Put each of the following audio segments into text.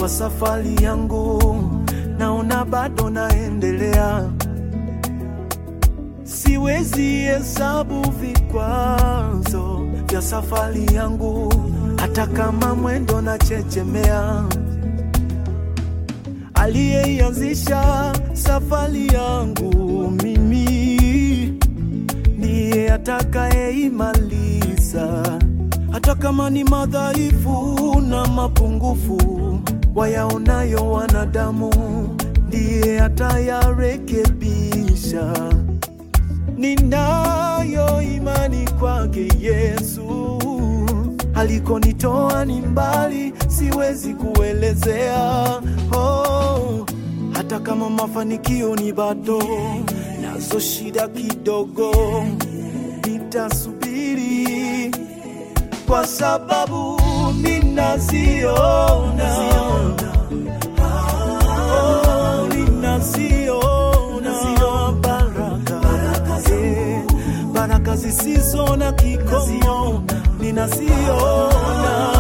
kwa safari yangu, naona bado naendelea. Siwezi hesabu vikwazo vya safari yangu, hata kama mwendo na chechemea. Aliyeianzisha safari yangu mimi ndiye atakayeimaliza, hata kama ni madhaifu na mapungufu wayaonayo wanadamu, ndiye atayarekebisha. Ninayo imani kwake Yesu, alikonitoa ni mbali, siwezi kuelezea. Oh, hata kama mafanikio ni bado, nazo shida kidogo, nitasubiri kwa sababu ninaziona, oh, ninaziona baraka, eh, baraka zisizo na kikomo, ninaziona,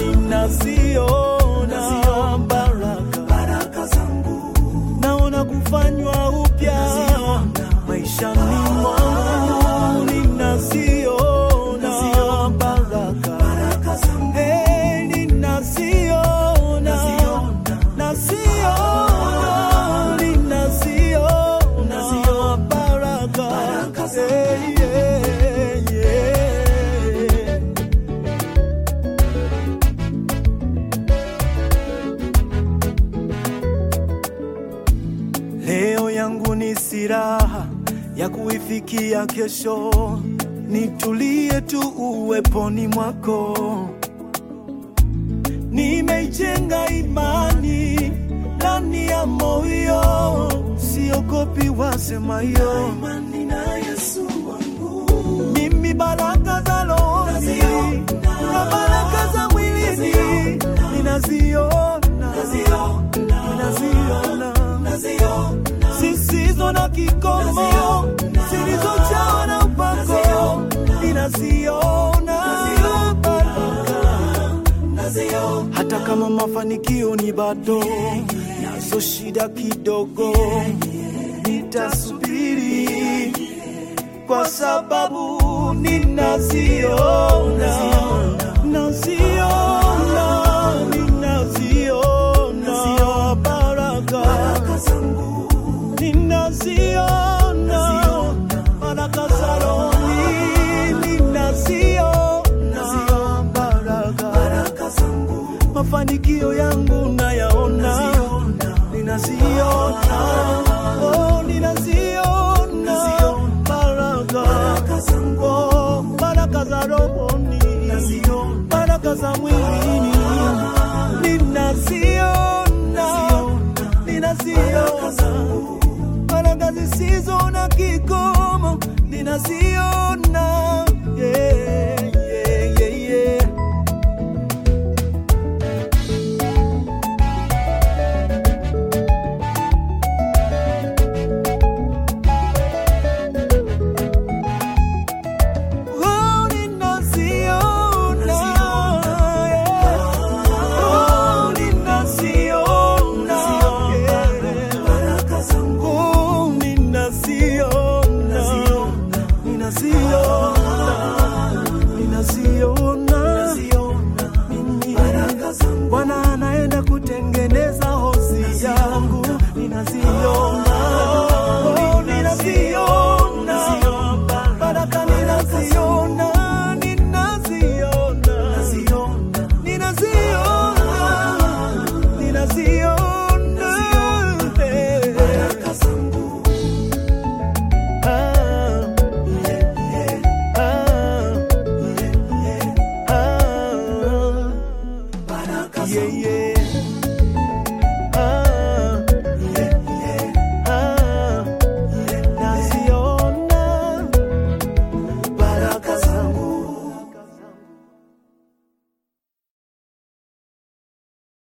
ninaziona baraka naona kufanywa upya maishani mwangu, ninaziona baraka, Eh, ninaziona, naziona, ninaziona baraka, Eh, yeah, yeah. Leo yangu ni silaha ya kuifikia kesho, nitulie tu uweponi mwako. Nimeijenga imani ndani ya moyo, siogopi wasemayo. Mimi baraka za rohoni na baraka za mwilini ninaziona, ninaziona zisizo na kikomo, zilizojawa na upako, ninaziona baraka. Hata kama mafanikio ni bado, nazo shida kidogo, nitasubiri kwa sababu ninaziona, naziona, ninaziona baraka ninaziona baraka za rohoni, ninaziona baraka, mafanikio yangu nayaona, ninaziona, oh, ninaziona baraka, oh, baraka za rohoni, baraka za mwili